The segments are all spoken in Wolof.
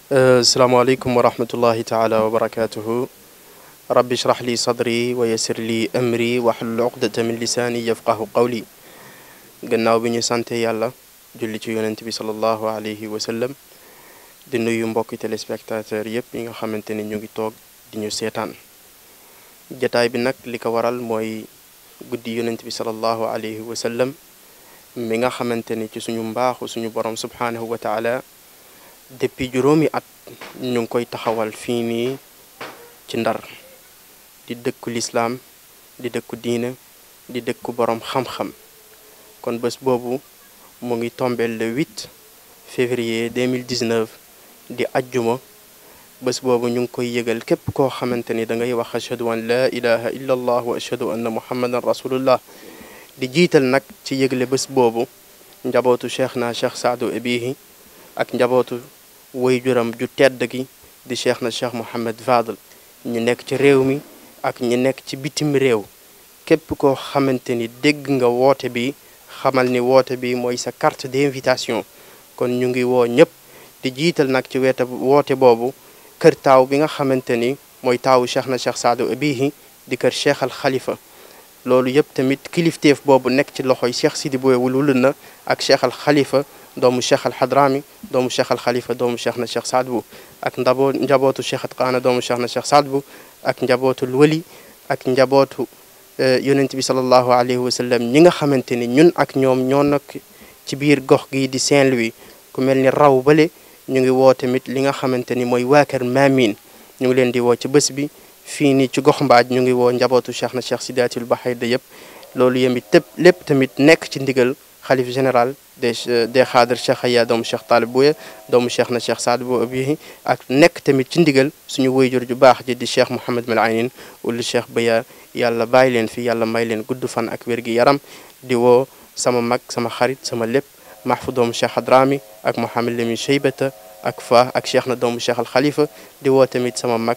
asalaamaaleykum wa rahmatullahi taala wa barakatuhu rabbi shrah li sadri wa yassir li amri wahlul uqdata min lisaani yafqahu qawli gannaaw bi ñu sante yàlla julli ci yonent bi salallahu alayhi wa sallam di nuyu mbokki téléspectateur yëpp yi nga xamante ni ñu ngi toog di ñu seetaan jataay bi nag li ko waral mooy guddi yonent bi salallahu alayhi wa sallam mi nga xamante ni ci suñu mbaaxu suñu borom subhaanahu wa taala depuis juróomi at ñu ngi koy taxawal fii nii ci ndar di dëkku lislaam di dëkku diine di dëkku borom xam-xam kon bés boobu mu ngi tombeel le 8 février 2019 di ajjuma bés boobu ñu ngi koy yëgal képp koo xamante ni da ngay wax ashhadu an laa ilaha illa allah wa ashhadu anna muhammadan rasulullah di jiital nag ci yëgle bés boobu njabootu cheikh na cheikh saadu abihi ak njabootu waajuram ju tedd gi di cheikh na cheikh Mouhamed Fadel ñu nekk ci réew mi ak ñu nekk ci bitim réew képp koo xamante ni dégg nga woote bi xamal ni woote bi mooy sa carte d'invitation kon ñu ngi woo ñëpp di jiital nag ci weeta woote boobu kër taaw bi nga xamante ni mooy taawu cheikh na cheikh saadu abihi di kër cheikh al xalifa loolu yëpp tamit kilifteef boobu nekk ci loxoy cheikh sidi boye wulul na ak cheikh al xalifa doomu cheikh al xadrami doomu cheikh al xalifa doomu cheikh na cheikh saad bu ak ndaboo njabootu cheikh at qaana doomu cheikh na cheikh saad bu ak njabootul wali ak njabootu yonent bi salallahu alayhi wa sallam ñi nga xamante ni ñun ak ñoom ñoo nekk ci biir gox gi di Saint-Louis ku mel ni raw bale ñu ngi woo tamit li nga xamante ni mooy waa kër Maamin ñu ngi leen di woo ci bés bi fii nii ci gox mbaaj ñu ngi woo njabootu cheikh na cheikh sidaatul bahayda yëpp loolu yemit tëpp lépp tamit nekk ci ndigal xalif général des des xaadar cheikh aya doomu cheikh taalib buye doomu cheikh na cheikh saad bu abihi ak nekk tamit ci ndigal suñu wayjur ju baax ji di cheikh mouhamad mal aynin ulu cheikh baya yàlla bàyyi leen fi yàlla may leen gudd fan ak wér gi yaram di woo sama mag sama xarit sama lépp mahfu doomu cheikh hadrami ak mouhamad lamin cheybata ak fa ak cheikh na doomu cheikh al xalifa di woo tamit sama mag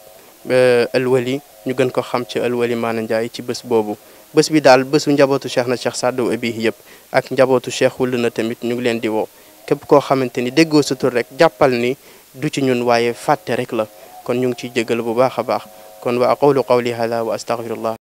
alwali ñu gën ko xam ci alwali maana njaay ci bés boobu bés bi daal bésu njabootu cheikh na cheikh saddu abihi yëpp ak njabootu cheikh wul na tamit ñu ngi leen di woo képp koo xamante ni déggoo sa tur rek jàppal ni du ci ñun waaye fàtte rek la kon ñu ngi ciy jégal bu baax a baax kon wa aqulu qawli hada wa astaghfirullah